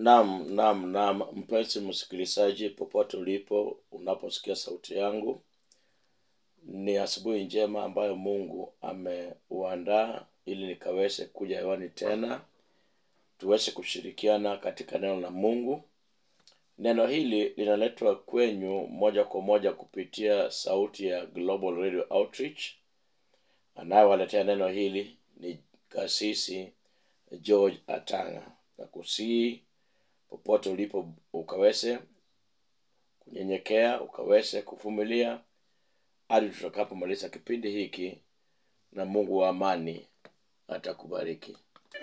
Naam, naam, naam, mpenzi msikilizaji, popote ulipo, unaposikia sauti yangu, ni asubuhi njema ambayo Mungu ameuandaa ili nikaweze kuja hewani tena, tuweze kushirikiana katika neno la Mungu. Neno hili linaletwa kwenyu moja kwa moja kupitia sauti ya Global Radio Outreach. Anayewaletea neno hili ni kasisi George Atanga, na kusii popote ulipo ukaweze kunyenyekea, ukaweze kuvumilia hadi tutakapomaliza kipindi hiki, na Mungu wa amani atakubariki.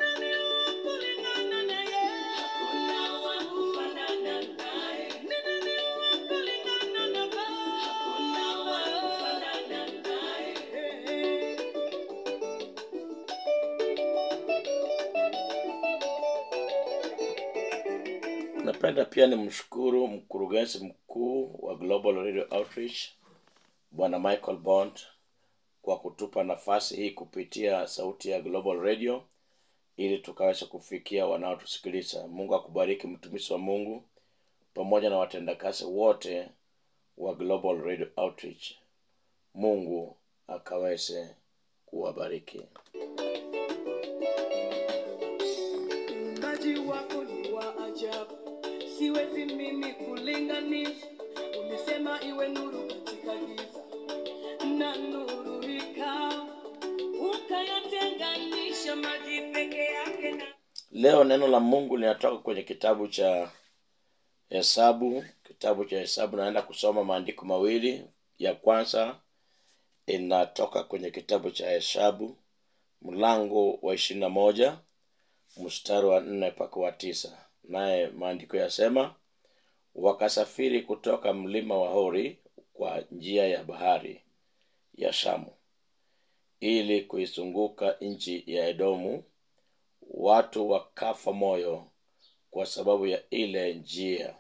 Napenda pia nimshukuru mkurugenzi mkuu wa Global Radio Outreach Bwana Michael Bond kwa kutupa nafasi hii kupitia sauti ya Global Radio ili tukaweza kufikia wanaotusikiliza. Mungu akubariki mtumishi wa Mungu pamoja na watendakazi wote wa Global Radio Outreach. Mungu akaweze kuwabariki. Uumbaji wako ni wa ajabu, siwezi mimi kulinganisha. Ulisema iwe nuru katika giza, na nuru ikawa, ukayatenganisha maji peke yake na Leo neno la Mungu linatoka kwenye kitabu cha Hesabu, kitabu cha Hesabu. Naenda kusoma maandiko mawili. Ya kwanza inatoka kwenye kitabu cha Hesabu mlango wa ishirini na moja mstari wa nne mpaka wa tisa. Naye maandiko yasema, wakasafiri kutoka mlima wa Hori kwa njia ya bahari ya Shamu ili kuizunguka nchi ya Edomu. Watu wakafa moyo kwa sababu ya ile njia.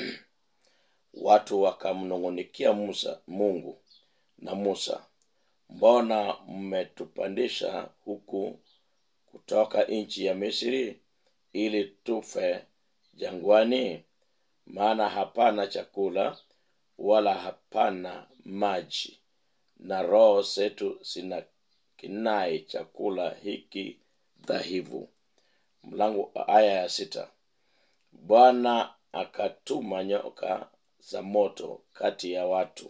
Watu wakamnung'unikia Musa Mungu na Musa, mbona mmetupandisha huku kutoka nchi ya Misri ili tufe jangwani? Maana hapana chakula wala hapana maji, na roho zetu zina kinai chakula hiki dhaifu. Mlango aya ya sita. Bwana akatuma nyoka za moto kati ya watu,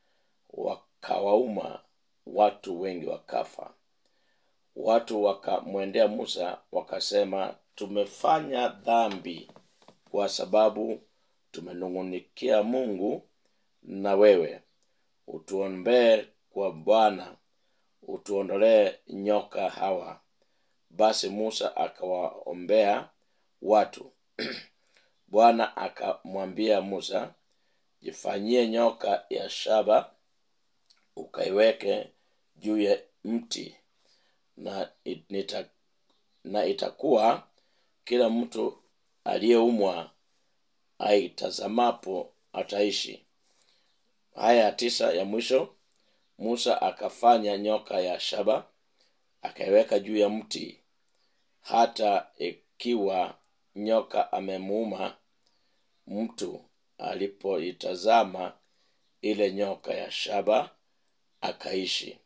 wakawauma watu wengi wakafa. Watu wakamwendea Musa wakasema, tumefanya dhambi kwa sababu tumenung'unikia Mungu na wewe. Utuombee kwa Bwana, utuondolee nyoka hawa. Basi Musa akawaombea watu. Bwana akamwambia Musa, jifanyie nyoka ya shaba ukaiweke juu ya mti na, it- nita, na itakuwa kila mtu aliyeumwa aitazamapo ataishi. Haya ya tisa ya mwisho, Musa akafanya nyoka ya shaba akaiweka juu ya mti, hata ikiwa nyoka amemuuma mtu, alipoitazama ile nyoka ya shaba akaishi.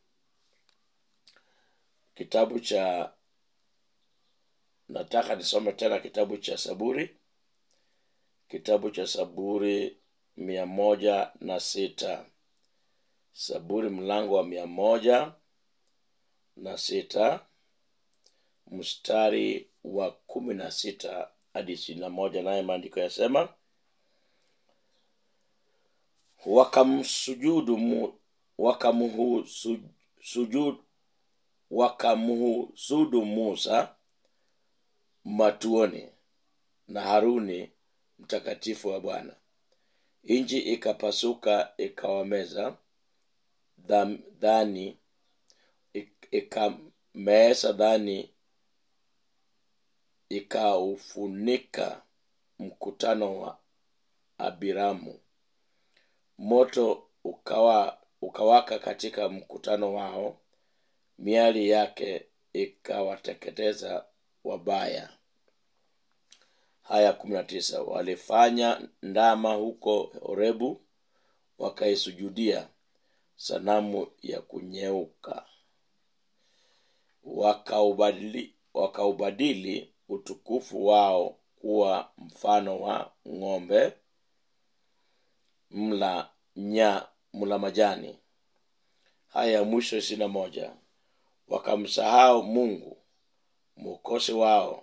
Kitabu cha nataka nisome tena kitabu cha Saburi, kitabu cha Saburi mia moja na sita Saburi mlango wa mia moja na sita mstari wa kumi na sita hadi ishirini na moja naye maandiko yasema wakamsujudu mu, wakamhusujud wakamhusudu Musa matuoni na Haruni mtakatifu wa Bwana. Nchi ikapasuka ikawameza dham- dhani ik- ikameesa dhani ikaufunika mkutano wa Abiramu. Moto ukawa ukawaka katika mkutano wao, miali yake ikawateketeza wabaya. haya kumi na tisa walifanya ndama huko horebu wakaisujudia sanamu ya kunyeuka wakaubadili, wakaubadili utukufu wao kuwa mfano wa ng'ombe mla nya mla majani haya ya mwisho ishirini na moja wakamsahau mungu mwokozi wao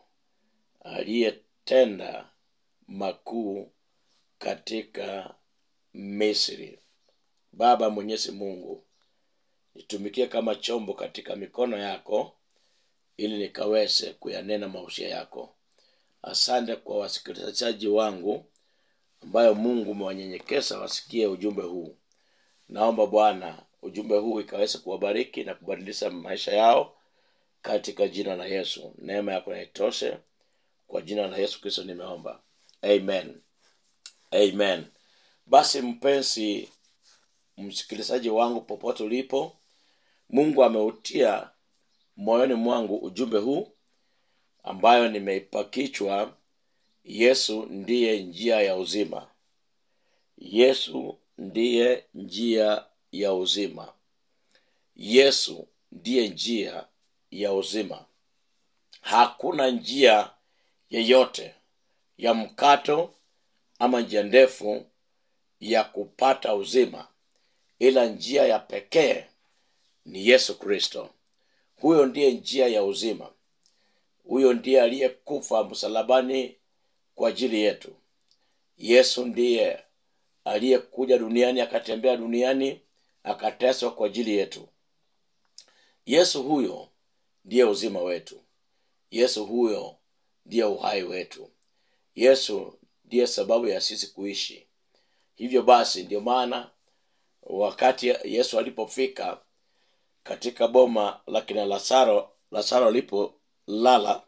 aliyetenda makuu katika misri baba mwenyezi mungu nitumikie kama chombo katika mikono yako ili nikaweze kuyanena mausia yako asante kwa wasikilizaji wangu ambayo mungu umewanyenyekeza wasikie ujumbe huu naomba bwana ujumbe huu ikaweze kuwabariki na kubadilisha maisha yao katika jina la yesu neema yako naitoshe kwa jina la yesu kristo nimeomba amen amen basi mpenzi msikilizaji wangu popote ulipo mungu ameutia moyoni mwangu ujumbe huu ambayo nimeipa kichwa yesu ndiye njia ya uzima yesu ndiye njia ya uzima yesu ndiye njia ya uzima hakuna njia yeyote ya mkato ama njia ndefu ya kupata uzima ila njia ya pekee ni yesu kristo huyo ndiye njia ya uzima huyo ndiye aliyekufa msalabani kwa ajili yetu yesu ndiye aliyekuja duniani akatembea duniani akateswa kwa ajili yetu yesu huyo ndiye uzima wetu yesu huyo ndiye uhai wetu yesu ndiye sababu ya sisi kuishi hivyo basi ndio maana wakati yesu alipofika katika boma la kina lazaro lazaro alipolala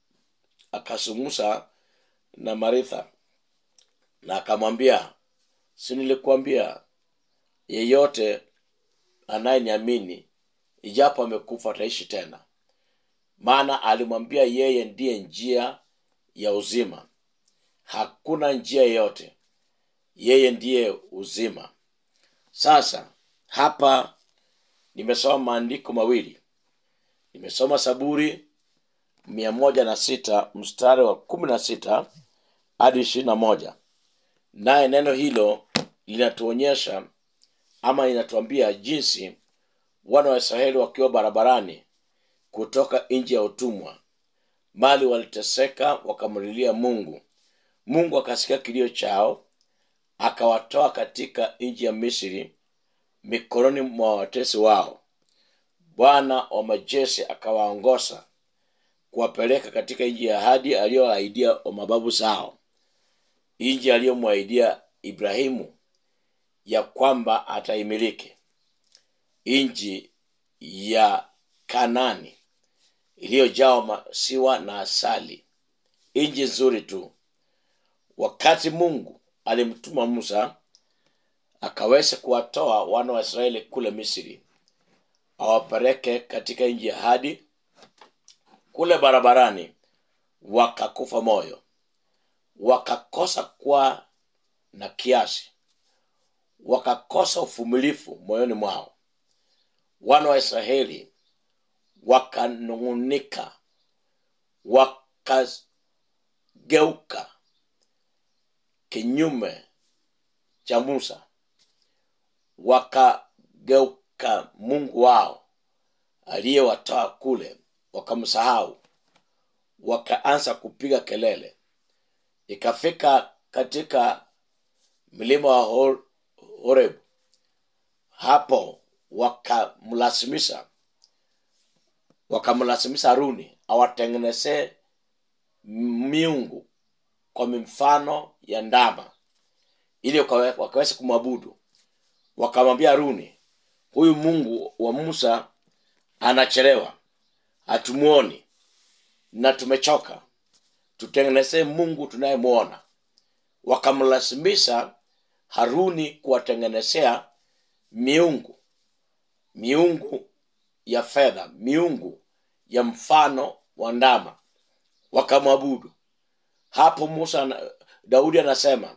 akasumusa na maritha na akamwambia si nilikuambia yeyote anayeniamini ijapo amekufa ataishi tena maana alimwambia yeye ndiye njia ya uzima hakuna njia yeyote yeye ndiye uzima sasa hapa nimesoma maandiko mawili nimesoma saburi mia moja na sita mstari wa kumi na sita hadi ishirini na moja naye neno hilo linatuonyesha ama linatuambia jinsi wana wa israeli wakiwa barabarani kutoka nchi ya utumwa mali waliteseka wakamlilia mungu mungu akasikia kilio chao akawatoa katika nchi ya misri mikononi mwa watesi wao bwana wa majeshi akawaongoza kuwapeleka katika nchi ya ahadi aliyoahidia wa mababu zao nchi aliyomwahidia ibrahimu ya kwamba ataimiliki nchi ya kanani iliyojaa masiwa na asali nchi nzuri tu wakati mungu alimtuma musa akaweza kuwatoa wana wa israeli kule misri awapeleke katika nchi ya hadi kule barabarani wakakufa moyo wakakosa kuwa na kiasi wakakosa uvumilifu moyoni mwao wana wa israeli wakanung'unika wakageuka kinyume cha musa wakageuka mungu wao aliyewatoa kule wakamsahau wakaanza kupiga kelele ikafika katika mlima wa Hor- horeb hapo wakamlazimisha wakamlazimisha haruni awatengenezee miungu kwa mifano ya ndama ili wakawe- wakaweze kumwabudu wakamwambia haruni huyu mungu wa musa anachelewa hatumuoni na tumechoka tutengenezee mungu tunayemwona wakamlazimisha haruni kuwatengenezea miungu miungu ya fedha miungu ya mfano wa ndama wakamwabudu hapo musa ana- daudi anasema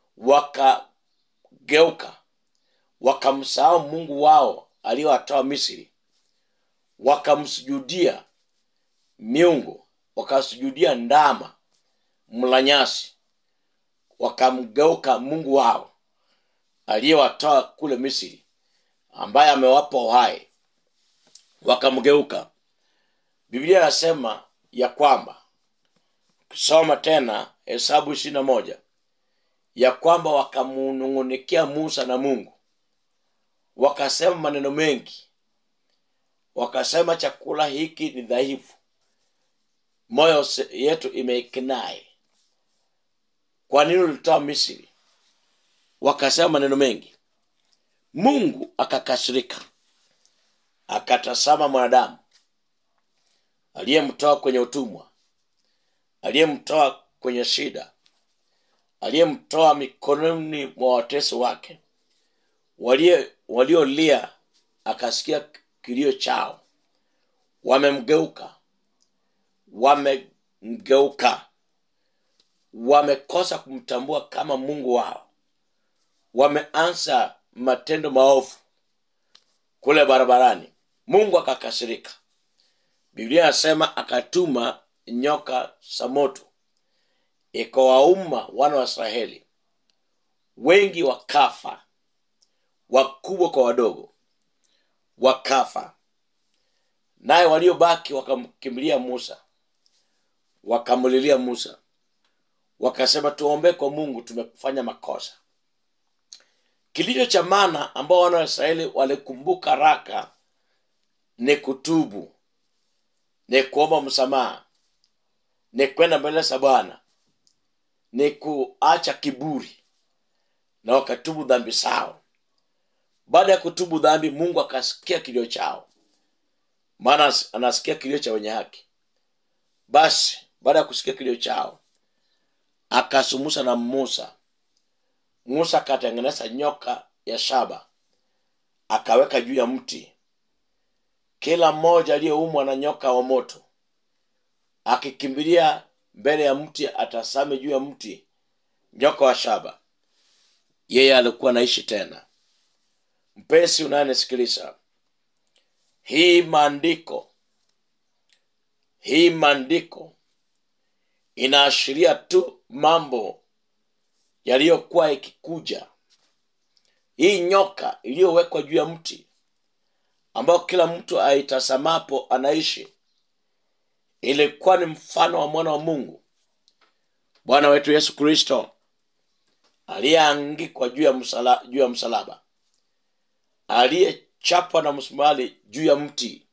wakageuka wakamsahau mungu wao aliyowatoa misri wakamsujudia miungu wakasujudia ndama mlanyasi wakamgeuka mungu wao aliyewatoa kule misri ambaye amewapa uhai wakamgeuka biblia inasema ya kwamba ukisoma tena hesabu ishiri na moja ya kwamba wakamunung'unikia musa na mungu wakasema maneno mengi wakasema chakula hiki ni dhaifu moyo se- yetu imeikinai kwa nini ulitoa misri wakasema maneno mengi mungu akakasirika akatazama mwanadamu aliyemtoa kwenye utumwa aliyemtoa kwenye shida aliyemtoa mikononi mwa watesi wake walie- waliolia akasikia kilio chao wamemgeuka wamemgeuka wamekosa kumtambua kama mungu wao wameanza matendo maovu kule barabarani mungu akakasirika biblia inasema akatuma nyoka za moto ikawauma wana wa israeli wengi wakafa wakubwa kwa wadogo wakafa naye waliobaki wakamkimbilia musa wakamlilia musa wakasema tuombee kwa mungu tumefanya makosa kilicho cha maana ambao wana wa israeli walikumbuka raka ni kutubu ni kuomba msamaha ni kwenda mbele za bwana ni kuacha kiburi na wakatubu dhambi zao baada ya kutubu dhambi mungu akasikia kilio chao maana as- anasikia kilio cha wenye haki basi baada ya kusikia kilio chao akasumusa na musa musa akatengeneza nyoka ya shaba akaweka juu ya mti kila mmoja aliyeumwa na nyoka wa moto akikimbilia mbele ya mti atasame juu ya mti nyoka wa shaba yeye alikuwa anaishi tena mpenzi unayenisikiliza hii maandiko hii maandiko inaashiria tu mambo yaliyokuwa ikikuja hii nyoka iliyowekwa juu ya mti ambayo kila mtu aitazamapo anaishi ilikuwa ni mfano wa mwana wa mungu bwana wetu yesu kristo aliyeangikwa juu ya msala, juu ya msalaba aliyechapwa na msumari juu ya mti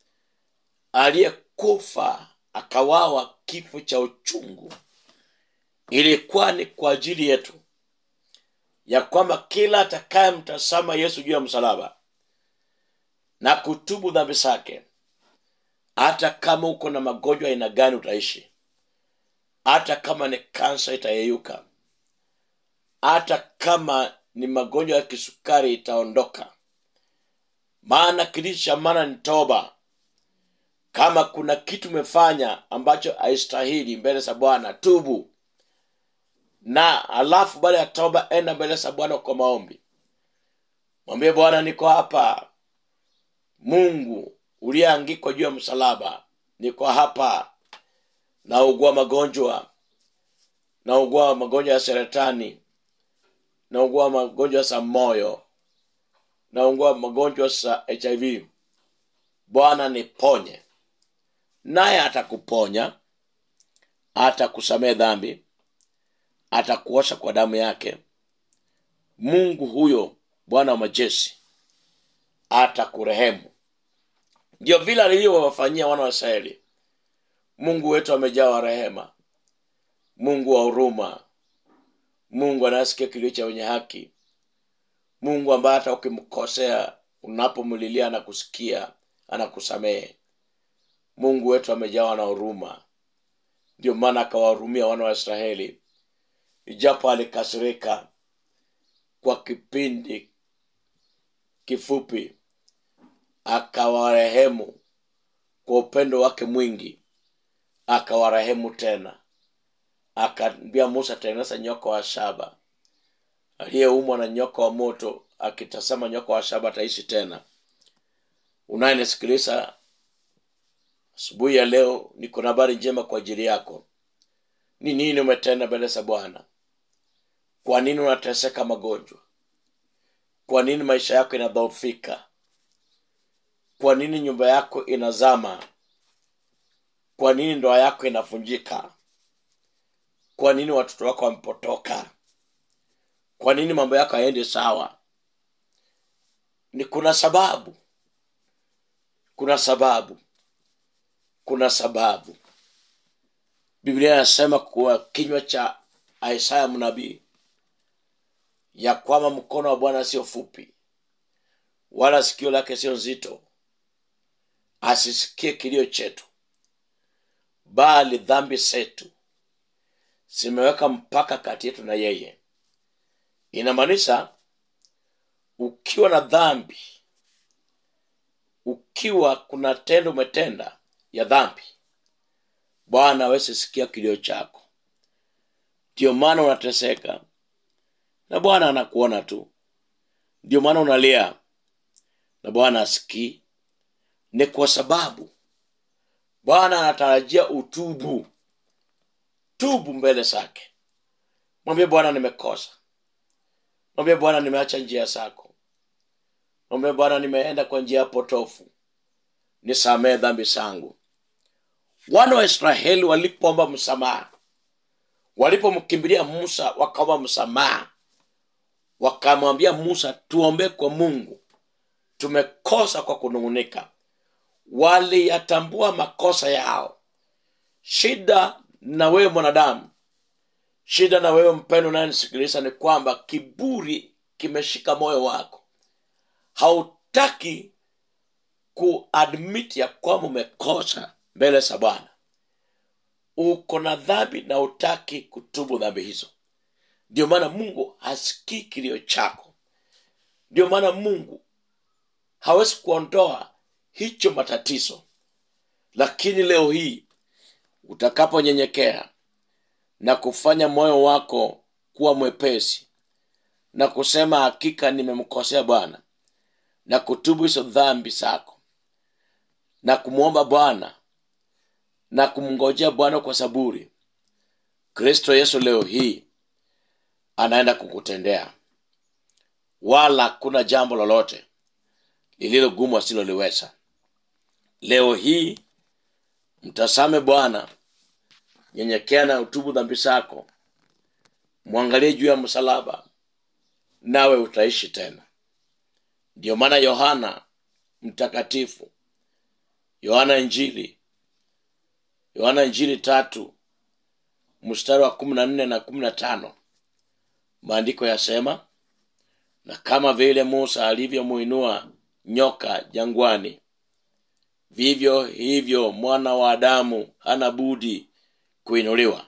aliyekufa akawawa kifo cha uchungu ilikuwa ni kwa ajili yetu ya kwamba kila atakayemtazama yesu juu ya msalaba na kutubu dhambi zake hata kama uko na magonjwa aina gani utaishi hata kama ni kansa itayeyuka hata kama ni magonjwa ya kisukari itaondoka maana kilicho cha maana ni toba kama kuna kitu umefanya ambacho haistahili mbele za bwana tubu na alafu baada ya toba enda mbele za bwana kwa maombi mwambie bwana niko hapa mungu uliyeangikwa juu ya msalaba niko hapa naugua magonjwa naugua magonjwa ya seretani naugua magonjwa za moyo naugua magonjwa za hiv bwana niponye naye atakuponya atakusamehe dhambi atakuosha kwa damu yake mungu huyo bwana wa majeshi atakurehemu ndio vile alivyowafanyia wana wa israeli mungu wetu amejawa rehema mungu wa huruma mungu anayesikia kilio cha wenye haki mungu ambaye hata ukimkosea unapomlilia anakusikia anakusamehe mungu wetu amejawa na huruma ndio maana akawahurumia wana wa israeli ijapo alikasirika kwa kipindi kifupi akawarehemu kwa upendo wake mwingi akawarehemu tena akaambia musa tengeneza nyoka wa shaba aliyeumwa na nyoka wa moto akitazama nyoka wa shaba ataishi tena unayenisikiliza asubuhi ya leo niko na habari njema kwa ajili yako ni nini umetenda mbele za bwana kwa nini unateseka magonjwa kwa nini maisha yako inadhoofika kwa nini nyumba yako inazama kwa nini ndoa yako inavunjika kwa nini watoto wako wamepotoka kwa nini mambo yako haendi sawa ni kuna sababu kuna sababu kuna sababu biblia inasema kuwa kinywa cha isaya mnabii ya kwamba mkono wa bwana sio fupi wala sikio lake sio nzito asisikie kilio chetu bali dhambi zetu zimeweka mpaka kati yetu na yeye inamaanisha ukiwa na dhambi ukiwa kuna tendo umetenda ya dhambi bwana awezi sikia kilio chako ndio maana unateseka na bwana anakuona tu ndio maana unalia na bwana asikii ni kwa sababu bwana anatarajia utubu tubu mbele zake mwambie bwana nimekosa mwambie bwana nimeacha njia zako mwambie bwana nimeenda kwa njia potofu nisamee dhambi zangu wana wa israeli walipoomba msamaha walipomkimbilia musa wakaomba msamaha wakamwambia musa tuombee kwa mungu tumekosa kwa kunung'unika waliyatambua makosa yao shida na wewe mwanadamu shida na wewe mpendo unayenisikiliza ni kwamba kiburi kimeshika moyo wako hautaki kuadmit ya kwamba umekosa mbele za bwana uko na dhambi na utaki kutubu dhambi hizo ndio maana mungu hasikii kilio chako ndio maana mungu hawezi kuondoa hicho matatizo lakini leo hii utakaponyenyekea na kufanya moyo wako kuwa mwepesi na kusema hakika nimemkosea bwana na kutubu hizo dhambi zako na kumwomba bwana na kumngojea bwana kwa saburi kristo yesu leo hii anaenda kukutendea wala kuna jambo lolote lililo gumu asiloliweza leo hii mtasame bwana nyenyekea na utubu dhambi zako mwangalie juu ya msalaba nawe utaishi tena ndiyo maana yohana mtakatifu yohana injili yohana injili tatu mstari wa kumi na nne na kumi na tano maandiko yasema na kama vile musa alivyomuinua nyoka jangwani vivyo hivyo mwana wa adamu hana budi kuinuliwa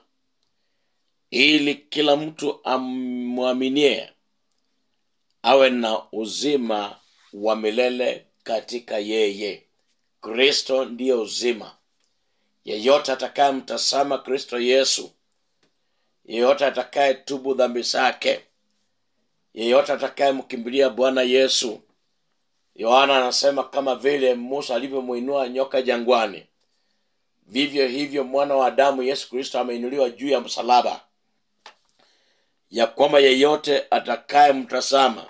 ili kila mtu amwaminie awe na uzima wa milele katika yeye kristo ndiye uzima yeyote atakayemtazama kristo yesu yeyote atakaye tubu dhambi zake yeyote atakayemkimbilia bwana yesu yohana anasema kama vile musa alivyomwinua nyoka jangwani vivyo hivyo mwana wa adamu yesu kristo ameinuliwa juu ya msalaba ya kwamba yeyote atakayemtazama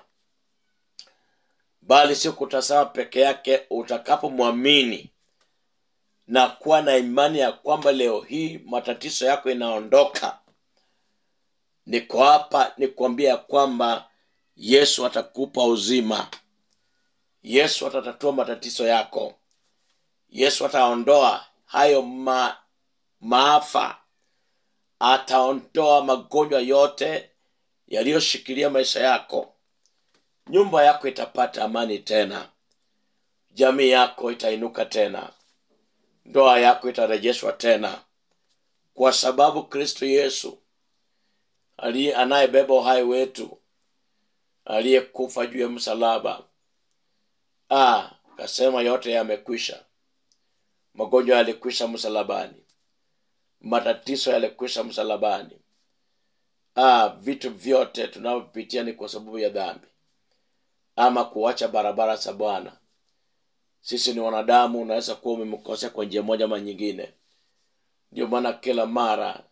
bali sio kutazama peke yake utakapomwamini na kuwa na imani ya kwamba leo hii matatizo yako inaondoka niko hapa nikuambia ya kwamba yesu atakupa uzima yesu atatatua matatizo yako yesu ataondoa hayo ma, maafa ataondoa magonjwa yote yaliyoshikilia maisha yako nyumba yako itapata amani tena jamii yako itainuka tena ndoa yako itarejeshwa tena kwa sababu kristo yesu aliye anayebeba uhai wetu aliyekufa juu ya msalaba ah, kasema yote yamekwisha magonjwa yalikwisha msalabani matatizo yalikwisha msalabani ah, vitu vyote tunavyopitia ni kwa sababu ya dhambi ama kuacha barabara za bwana sisi ni wanadamu unaweza kuwa umemkosea kwa njia moja ama nyingine ndio maana kila mara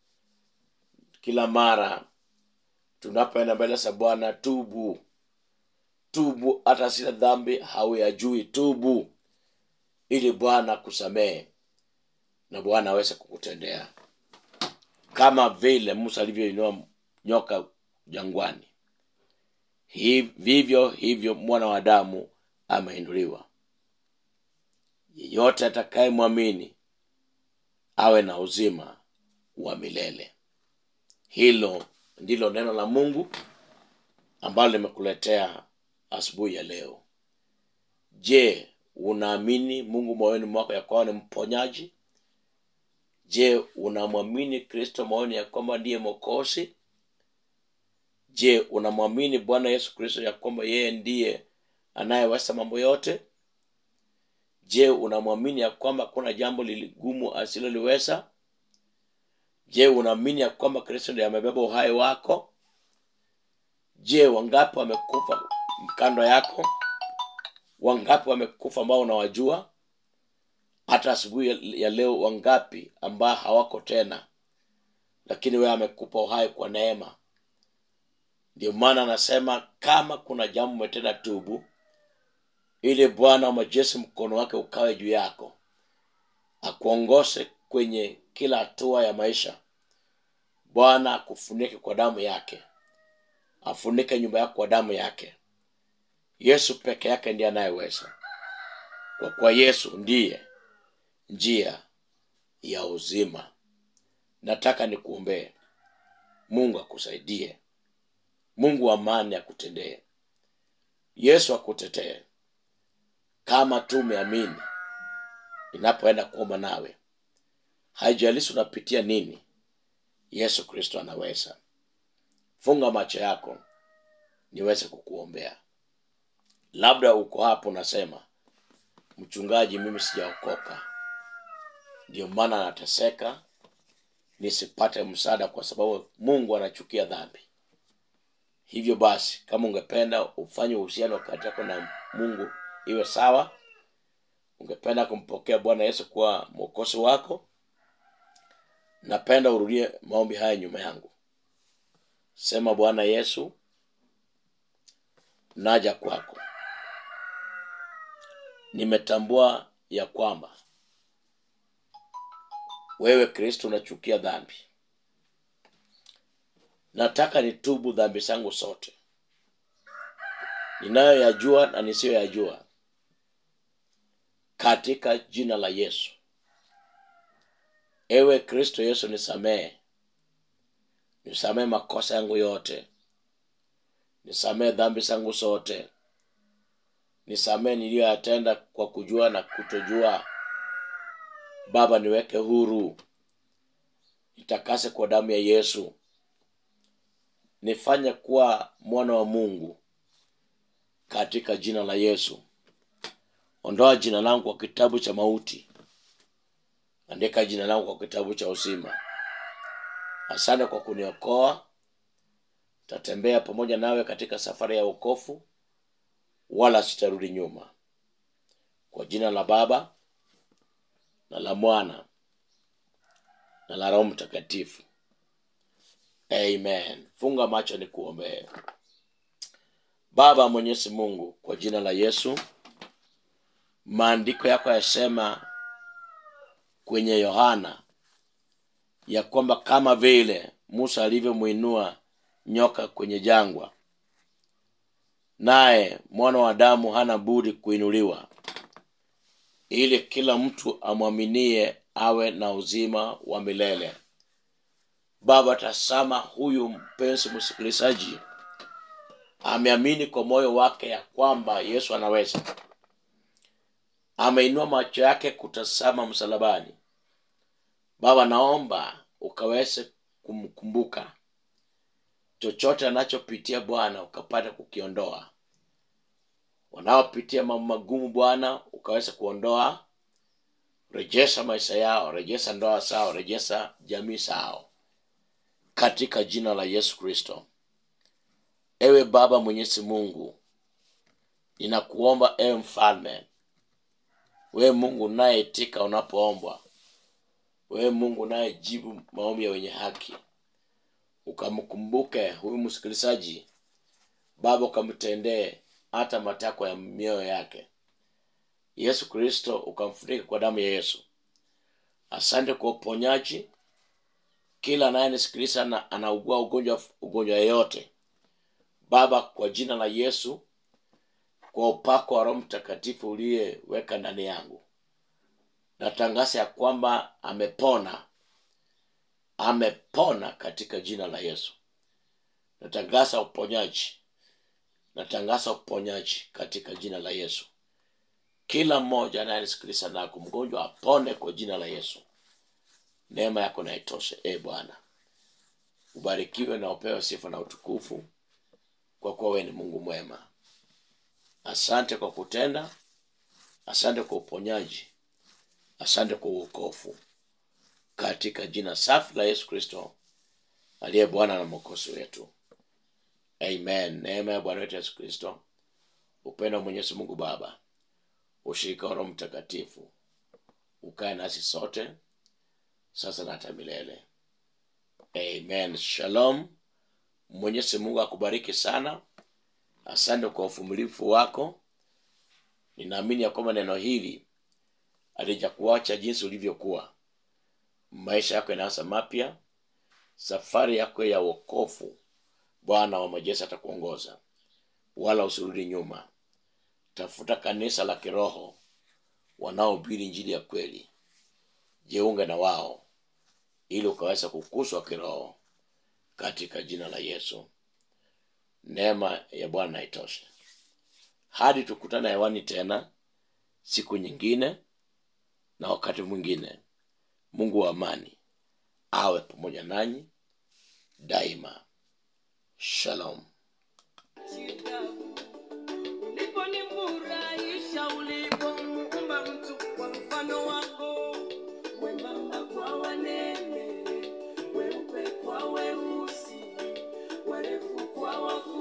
kila mara tunapoenda mbele za bwana tubu tubu hata sina dhambi hauyajui tubu ili bwana kusamehe na bwana aweze kukutendea kama vile musa alivyoinua nyoka jangwani Hi- vivyo hivyo mwana wa damu ameinuliwa yeyote atakayemwamini awe na uzima wa milele hilo ndilo neno la mungu ambalo limekuletea asubuhi ya leo je unaamini mungu moyoni mwako ya kwamba ni mponyaji je unamwamini kristo moyoni ya kwamba ndiye mokosi je unamwamini bwana yesu kristo ya kwamba yeye ndiye anayeweza mambo yote je unamwamini ya kwamba kuna jambo liligumu asiloliweza je unaamini ya kwamba kristo ndiye amebeba uhai wako je wangapi wamekufa kando yako wangapi wamekufa ambao unawajua hata asubuhi ya- ya leo wangapi ambao hawako tena lakini wewe amekupa uhai kwa neema ndio maana anasema kama kuna jambo umetenda tubu ili bwana wa majeshi mkono wake ukawe juu yako akuongose kwenye kila hatua ya maisha bwana akufunike kwa damu yake afunike nyumba yako kwa damu yake yesu peke yake ndiye anayeweza kwa kuwa yesu ndiye njia ya uzima nataka nikuombee mungu akusaidie mungu wa amani akutendee yesu akutetee kama tu umeamini inapoenda kuomba nawe haijalishi unapitia nini yesu kristo anaweza funga macho yako niweze kukuombea labda uko hapo unasema mchungaji mimi sijaokoka ndio maana nateseka nisipate msaada kwa sababu mungu anachukia dhambi hivyo basi kama ungependa ufanye uhusiano kati yako na mungu iwe sawa ungependa kumpokea bwana yesu kuwa mwokozi wako napenda urudie maombi haya nyuma yangu sema bwana yesu naja kwako nimetambua ya kwamba wewe kristo unachukia dhambi nataka nitubu dhambi zangu zote ninayoyajua na nisiyoyajua katika jina la yesu ewe kristo yesu nisamehe nisamehe makosa yangu yote nisamehe dhambi zangu zote nisamehe niliyoyatenda kwa kujua na kutojua baba niweke huru nitakase kwa damu ya yesu nifanye kuwa mwana wa mungu katika jina la yesu ondoa jina langu kwa kitabu cha mauti andika jina langu kwa kitabu cha uzima asante kwa kuniokoa tatembea pamoja nawe katika safari ya ukofu wala sitarudi nyuma kwa jina la baba na la mwana na la roho mtakatifu amen funga macho ni kuombee baba mwenyezi mungu kwa jina la yesu maandiko yako yasema kwenye yohana ya kwamba kama vile musa alivyomwinua nyoka kwenye jangwa naye mwana wa damu hana budi kuinuliwa ili kila mtu amwaminie awe na uzima wa milele baba tasama huyu mpenzi msikilizaji ameamini kwa moyo wake ya kwamba yesu anaweza ameinua macho yake kutazama msalabani baba naomba ukaweze kumkumbuka chochote anachopitia bwana ukapata kukiondoa wanaopitia mambo magumu bwana ukaweza kuondoa rejesha maisha yao rejesha ndoa zao rejesha jamii zao katika jina la yesu kristo ewe baba mwenyezi mungu ninakuomba ewe mfalme wewe mungu unayeitika unapoombwa wewe mungu unayejibu maombi ya wenye haki ukamkumbuke huyu msikilizaji baba ukamtendee hata matakwa ya mioyo yake yesu kristo ukamfunika kwa damu ya yesu asante kwa uponyaji kila anayenisikiliza na anaugua ugonjwa ugonjwa yeyote baba kwa jina la yesu kwa upako wa roho mtakatifu uliyeweka ndani yangu natangaza ya kwamba amepona amepona katika jina la yesu natangaza uponyaji natangaza uponyaji katika jina la yesu kila mmoja anayenisikiliza nako mgonjwa apone kwa jina la yesu neema yako naitoshe e bwana ubarikiwe na upewe sifa na utukufu kwa kuwa wewe ni mungu mwema asante kwa kutenda asante kwa uponyaji asante kwa uokofu katika jina safi la yesu kristo aliye bwana na mwokozi wetu amen neema ya bwana wetu yesu kristo upendo wa mwenyezi mungu baba ushirika wa roho mtakatifu ukae nasi sote sasa na hata milele amen shalom mwenyezi mungu akubariki sana asante kwa uvumilivu wako ninaamini ya kwamba neno hili alijakuacha jinsi ulivyokuwa maisha yako yanaanza mapya safari yako ya wokofu bwana wa majeshi atakuongoza wala usirudi nyuma tafuta kanisa la kiroho wanaohubiri njili ya kweli jiunge na wao ili ukaweza kukuswa kiroho katika jina la yesu neema ya bwana na itoshe hadi tukutana hewani tena siku nyingine na wakati mwingine mungu wa amani awe pamoja nanyi daima shalom Kitabu. Uliponifurahisha ulipomuumba mtu kwa mfano wako, mwembamba kwa wanene, weupe kwa weusi, warefu kwa wafupi